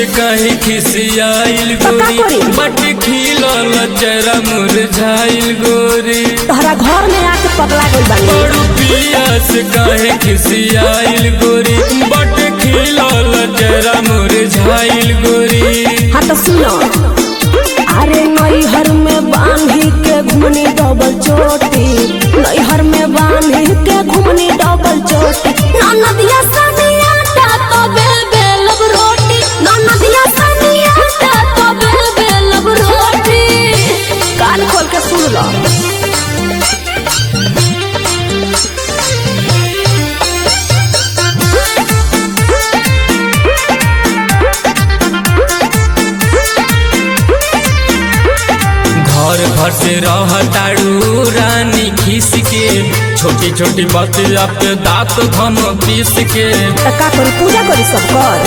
से कहे खिसियाइल तो का गोरी करी? बट खिलल चेहरा मुरझाइल गोरी तोहरा घर में आके पगला गइल बानी बड़ू पिया से कहे खिसियाइल गोरी बट खिलल चेहरा मुरझाइल गोरी हाँ तो सुनो अरे नैहर में बांधी के घुमनी डबल चोटी नैहर में बांधी के घुमनी डबल चोटी ननदिया सनिया ता तो बेल बेल लब रोटी ननदिया सनिया ता तो बेल बेल लब रोटी कान खोल के सुन लो घर भर से रहताड़ू रानी खीस के छोटी छोटी बतिया पे दांत धन पीस के तो का करी पूजा करी सब कर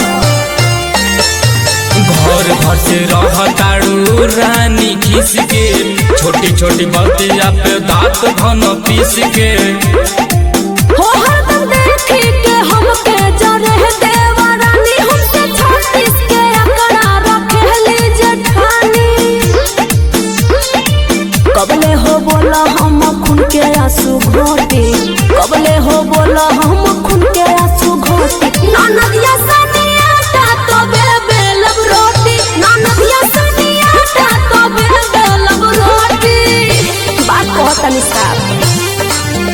घर भर से रहताड़ू रानी खीस के छोटी छोटी बतिया पे दांत धन पीस के हो हरदम देखी के हमके जरे देवा रानी हमसे छत्तीस के अकड़ा रखेली जेठानी कबले हो बोला हम खून के आंसू घोटी कबले हो बोला हम खून के आंसू घोटी ननदिया सनिया ता तो बेबे लब रोटी ननदिया सनिया ता तो बेबे लब रोटी बात कहतनी साहब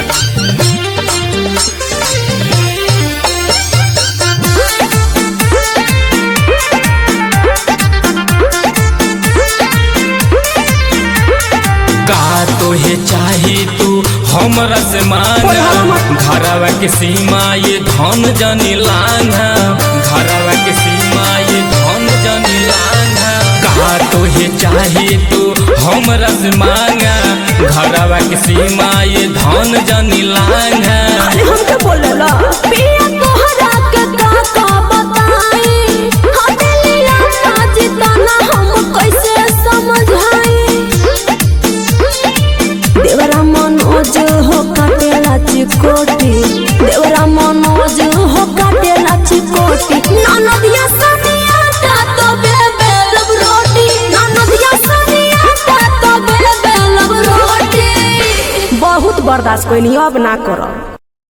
का तोहे चाही तू हमरा से मांगा घरवा के सीमा ये धन जनी लांघा घरवा के सीमा ये धन जनी लांघा का तोहे चाही तू हमरा से मांगा घरवा के सीमा ये धन जनी लांघा अरे हमके बोलेला पिया तोहरा के का का बताई हथेलिया ना जितना हम कैसे समझाई देवरा मनोज हो काटेला चिकोटी देवरा मनोज हो काटेला चिकोटी ननदिया सनिया ता तो बेबे लब रोटी ननदिया सनिया ता तो बेबे लब रोटी बहुत बर्दाश्त कोई नहीं अब ना करो